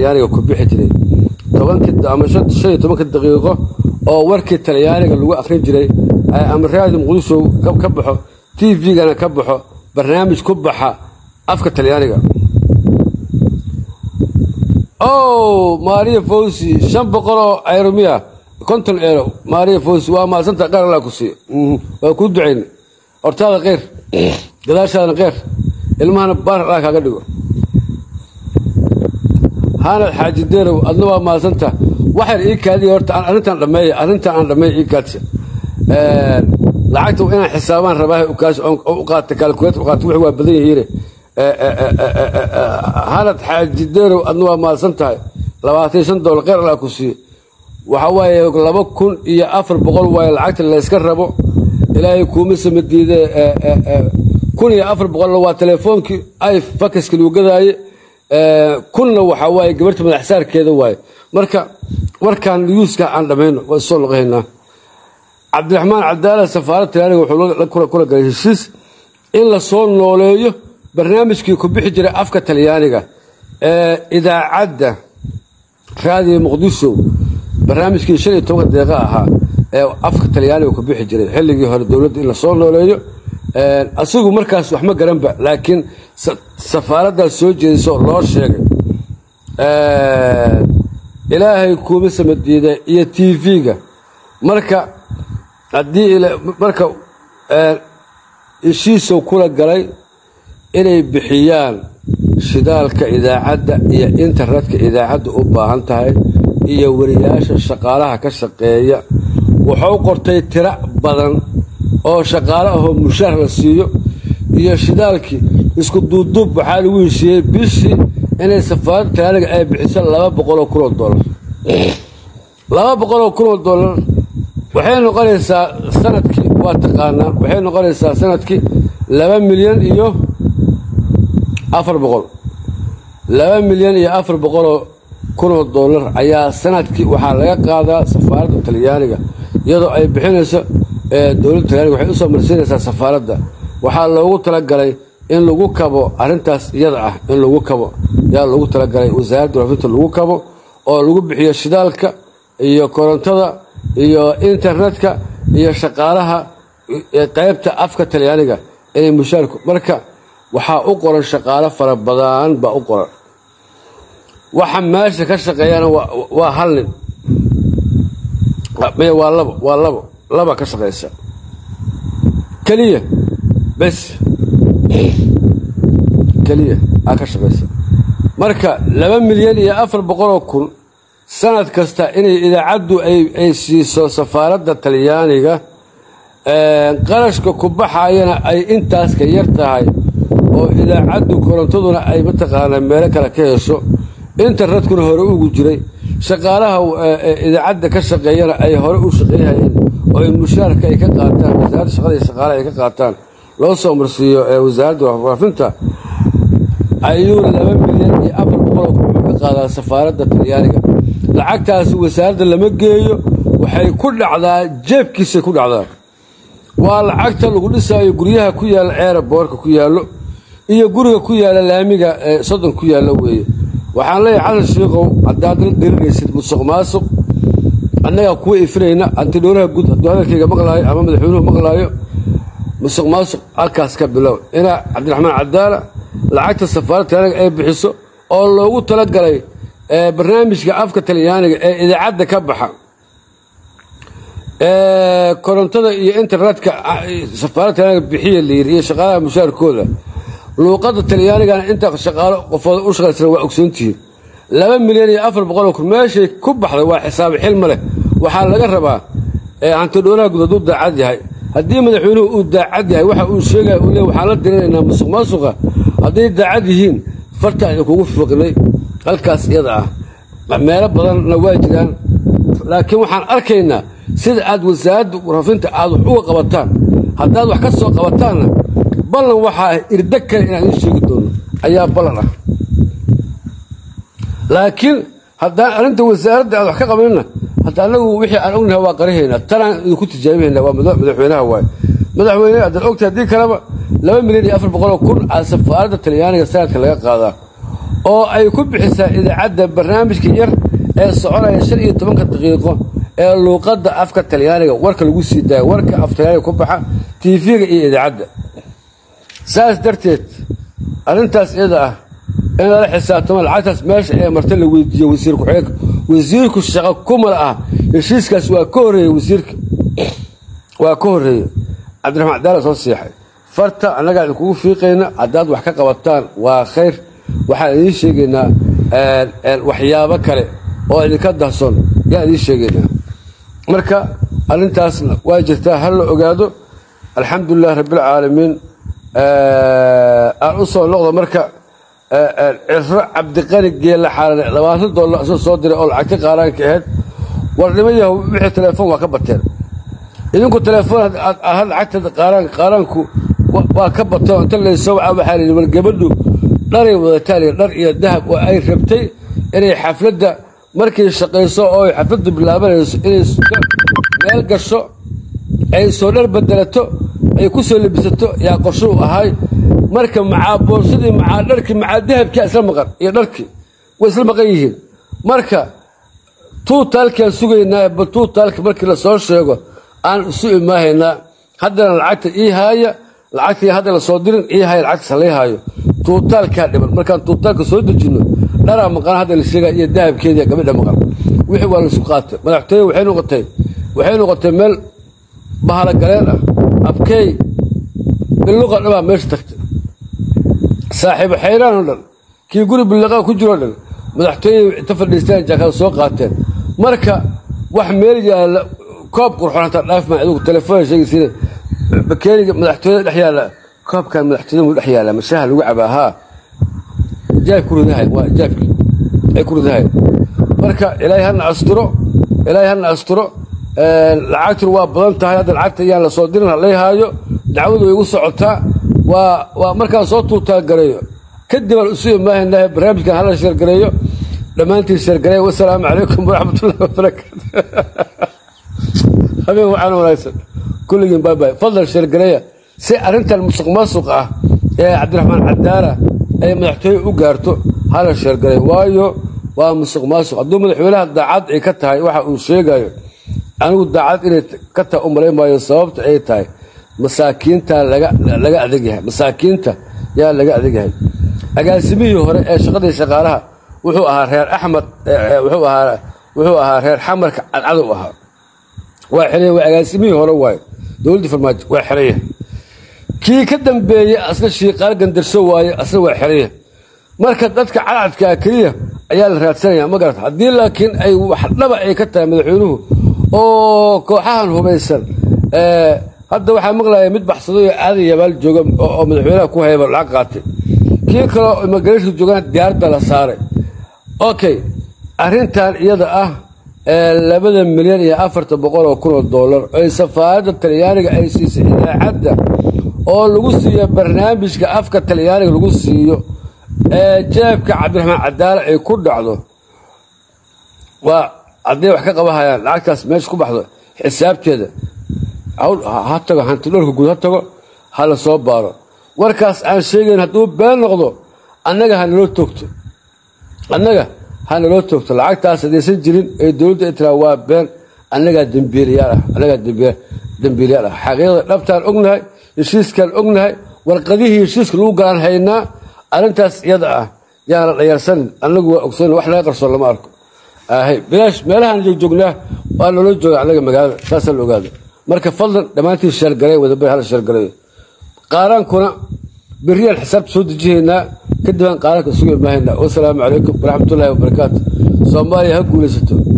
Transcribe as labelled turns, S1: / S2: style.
S1: talyaaniga ku bixi jiray tobankii ama shan iyo tobanka daqiiqo oo warkii talyaaniga lagu akhrin jiray ama raadi muqdisho ka baxo t v-gana ka baxo barnaamij ku baxa afka talyaaniga o maria fawsi shan boqol oo ayromiya konton eero maria fawsi waa maasanta qaar allaa ku siiyo waa kuu ducayn hortaada keyr gadaashaadana keyr ilmahana baar allaa kaaga dhigo hanad xaaji deerow adna waa maasanta waxayna ii kaadiya horta arrintan dhammeeya arrintan aan dhammeeya ii kaadsa lacagta inaan xisaabaan rabaa ukaas u qaata kaalkuleet u qaata wixii waa badan yihiine hanad xaaji deerow adna waa maadsan tahay labaatan shan doollar kheyr allaa ku siiyo waxa waaye laba kun iyo afar boqol waaye lacagta layska rabo ilaahay kuuma sama diide kun iyo afar boqolna waa telefoonkii ay fakaska lagu gadaaye kunna waxaa waaye gabarta madaxsaarkeeda waaye marka warkaan yuuska aan dhammayno waa soo noqohaynaa cabdiraxmaan cabdaala safaarad talyaaniga wuxuu kula galay heshiis in la soo nooleeyo barnaamijkii ku bixi jiray afka talyaaniga ee idaacadda raadiyo muqdisho barnaamijkii shan iyo tobanka deeqa ahaa ee afka talyaaniga ku bixi jiray xilligii hore dowladda in la soo nooleeyo asigu markaas wax ma garanba laakiin safaaraddaas soo jeediso loo sheegay ilaahay kuuma samadiida iyo t v-ga marka haddii marka heshiisow kula galay inay bixiyaan shidaalka idaacadda iyo internetka idaacadda u baahan tahay iyo wariyaasha shaqaalaha ka shaqeeya wuxuu qortay tiro badan oo shaqaale ahoo mushaar la siiyo iyo shidaalkii isku duuduub waxaa lagu heshiiyey bishii inay safaaradda talaaniga ay bixiso laba boqoloo kunoo dollar laba boqoloo kunoo dollar waxay noqonaysaa sanadkii waa taqaanaa waxay noqonaysaa sanadkii laba milyan iyo afar boqol laba milyan iyo afar boqoloo kunoo dollar ayaa sanadkii waxaa laga qaadaa safaaradda talyaaniga iyadoo ay bixinayso dowladda talyaaniga waxay usoo marsiinaysaa safaaradda waxaa loogu talagalay in lagu kabo arrintaas iyada ah in lagu kabo yaa loogu talagalay wasaaradda warfinta lagu kabo oo lagu bixiyo shidaalka iyo korontada iyo internetka iyo shaqaalaha qaybta afka talyaaniga inay mushaarku marka waxaa u qoran shaqaalo fara badan baa u qoran waxa meesha ka shaqeeyana waa hal nin maya waa labo waa labo laba ka shaqaysa keliya bes keliya aa ka shaqaysa marka laba milyan iyo afar boqoloo kun sanad kasta inay idaacaddu ay siiso safaaradda talyaaniga qarashka ku baxayana ay intaas ka yar tahay oo idaacaddu korontaduna ay mataqaanaa meelo kale ka hesho internetkuna hore ugu jiray shaqaalaha idaacadda ka shaqeeyana ay hore u shaqeeyhayeen oo ay mushaarka ay ka qaataan wasaaradda shaqada iyo shaqaalaha ay ka qaataan loo soo marsiiyo wasaaradda warfaafinta ayuu laba milyan iyo afar boqoloo kun wuxuu ka qaadaa safaaradda talyaaniga lacagtaasi wasaaradda lama geeyo waxay ku dhacdaa jeebkiisay ku dhacdaa waa lacagta lagu dhisaayo guryaha ku yaalla ceeraboorka ku yaallo iyo guriga ku yaalla laamiga soddon ku yaalla weeye waxaan leeyahay xasan shiikow haddaad la dirinaysid musuq maasuq annagaa kuwa ifinayna antidhowlaha guud hadduu hadalkayga maqlaayo ama madaxweynuhu maqlaayo musuq maasuq halkaas ka bilow inaa cabdiraxmaan cadaala lacagta safaaradda talyaaniga ay bixiso oo loogu talagalay barnaamijka afka talyaaniga ee idaacadda ka baxa korontada iyo internetka safaaradda talyaaniga bixiya layiri iyo shaqaalaha mushaarkooda luuqadda talyaanigana inta shaqaalo qofooda u shaqaysana waa ogsoontihiin laba milyan iyo afar boqoloo kun meeshay ku baxday waa xisaabi xilma leh waxaa laga rabaa hantidhowlaha guud hadduu daacad yahay haddii madaxweynuhu uu daacad yahay waxa uu sheegaya uu le waxaan la dirinaynaa musuq maasuqa hadday daacad yihiin farta ay kugu fiiqnay halkaas iyada ah meelo badanna waa jiraan laakiin waxaan arkaynaa sida aad wasaaradda warfafinta aad wax uga qabataan haddaad wax ka soo qabataanna ballan waxaa irda kale inaan idiin sheegi doono ayaa ballan ah laakiin haddaan arrinta wasaaradda aad wax ka qabanina hadda annagu wixii aan ognahay waa qarahaynaa tanaan idinku tijaabinaynaa waa madaxweynaha waaye madaxweyne haddaad ogtahay haddii kaleba laba milyan iyo afar boqoloo kun aa safaaradda talyaaniga sanadka laga qaadaa oo ay ku bixisaa idaacadda barnaamijka yar ee soconaya shan iyo tobanka daqiiqo ee luuqadda afka talyaaniga warka lagu sii daayo warka af talyaaniga ku baxa tv-ga iyo idaacadda saas darteed arrintaas iyada ah in lala xisaabtamo lacagtaas meesha ee marta la weydiiyo wasiir ku-xigeenka wasiirku shaqo kumala ah heshiiskaas waa ka horreeyey wasiirka waa ka horreeyey cabdiraxmaan cadaala soo siixay farta annagaa idinkugu fiiqayna haddaad wax ka qabataan waa khayr waxaan idiin sheegaynaa waxyaabo kale oo idinka dahson yaan idiin sheegaynaa marka arrintaasna waa jirtaa ha la ogaado alxamdulilah rabbilcaalamiin aan u soo noqdo marka ciro cabdiqani geella xaarane labaatan dollar isoo soo diray oo lacagta qaaraanka ahayd war nima yahow wixii telefoon waa ka bateen idinku telefoon aad lacagta qaaraanka qaaraanku waa ka bateen inta laysoo wacaa waxaa layidhi war gabadhu dharay wadataan iyo dhar iyo dahab oo ay rabtay inay xafladda markay shaqayso oo ay xafladdu bilaabanayso inay meel gasho ay soo dhar bedelato ay ku soo lebisato yaa qorsho u ahay marka macaa boorsadii macaa dharkii macaa dahabkii isla maqan iyo dharkii way isla maqan yihiin marka tuutaalkaan sugaynaa bal tuutaalka markii lasoo sheego aan isu imaahaynaa haddana lacagta ii haaya lacagtii hadda lasoo dirin ii haaya lacagta salay haayo tuutaalkaa dhiman markaan tuutaalka soo dejinno dharaa maqan hadda la sheegaa iyo dahabkeediya gabadha maqan wixii waa laisu qaatay madaxtooye waxay noqotay waxay noqotay meel bahalo galeen ah abkeey billuqa dhabaa meesha tagtay saaxiibo xayraan oo dhan kii guri billiqaa ku jiroo dhan madaxtooye inta fadhiistaan jaakada soo qaateen marka wax meel yaalla koob qurxoon hataa dhaaf maa adigu telefoon sheegaysiina bakeeriga madaxtooyada dhex yaalla koobkan madaxtooyada mu dhex yaalla mashaha lagu cabaa haa jaab ku ridahay waa jaabkii ay ku ridahay marka ilaahay hana asturo ilaahay hana asturo lacagtuna waa badan tahay hadda lacagta ayaan la soo dirin halay haayo dacwadu way igu socotaa waa waa markaan soo tuutaagareeyo kadib aan isu imaahaynaa barnaamijkan hala sheergareeyo dhammaantiin sheergareeya wasalaamu calaykum waraxmatullahi wabarakaatu habeen waxaan wanaagsan kulligiin baabay fadlan sheergareeya si arrintan musuq maasuq ah ee cabdiraxmaan cadaara ay madaxtooye u gaarto hala sheergareeyo waayo waa musuq maasuq hadduu madaxweynaha daacad ay ka tahay waxa uu sheegayo anigu daacad inay ka tahay u malayn maayo sababta ay tahay masaakiinta laga adag yahay masaakiinta yaa laga adag yahay agaasimihii hore ee shaqadii shaqaalaha wuxuu ahaa reer axmed wuxuu ahaa reer xamarka cadcadow ahaa waa xeraya waa agaasimihii hore waayo dowladdii farmaajo waa xeraya kii ka dambeeyey asna shiiqaal gandarso waaye asna waa xeraya marka dadka cadcadkaa keliya ayaa la raadsanaya ma garata haddii laakiin ay wax dhaba ay ka tahay madaxweynuhu oo kooxahan hubaysan hadda waxaa maqlaya mid baxsaday oo aadan yabaal jooga oo madaxweynaha ku hayba lacag qaatay kii kaleo imagareeshka joogaan diyaaradda la saaray okay arrintan iyada ah labada milyan iyo afarta boqol oo kun oo dollar ay safaaradda talyaaniga ay siisay idaacadda oo lagu siiyo barnaamijka afka talyaaniga lagu siiyo ee jeebka cabdiraxmaan cadaala ay ku dhacdo waa hadday wax ka qabahayaan lacagtaas meesha ku baxdo xisaabteeda ha tago hanti dhoorka guud ha tago ha la soo baaro warkaas aan sheegayn hadduu been noqdo annaga ha naloo toogto annaga ha naloo toogto lacagtaas haddaysan jirin ee dowladda ay tiraa waa been annagaa dembiilayaal ah annagaa dembiilayaal ah xaqiiqda dhabtaan ognahay heshiiskaan ognahay warqadihii heshiiska lagu galaan haynaa arrintaas iyada ah yaan la dhayarsanin annagu waa ogsoon wax laga qarsoon lama arko ahay bilaash meelahaan joogjoognaa waa naloo jooga annaga magaalada saasaa la ogaada marka fadlan dhammaantiin sheergaray wadaba hala sheergarayo qaaraankuna beriyaan xisaabta soo dejihaynaa kadib aan qaaraanka isugu imaahaynaa wasalaamu calaykum waraxmatullaahi wabarakaatu soomaaliya ha guulaysato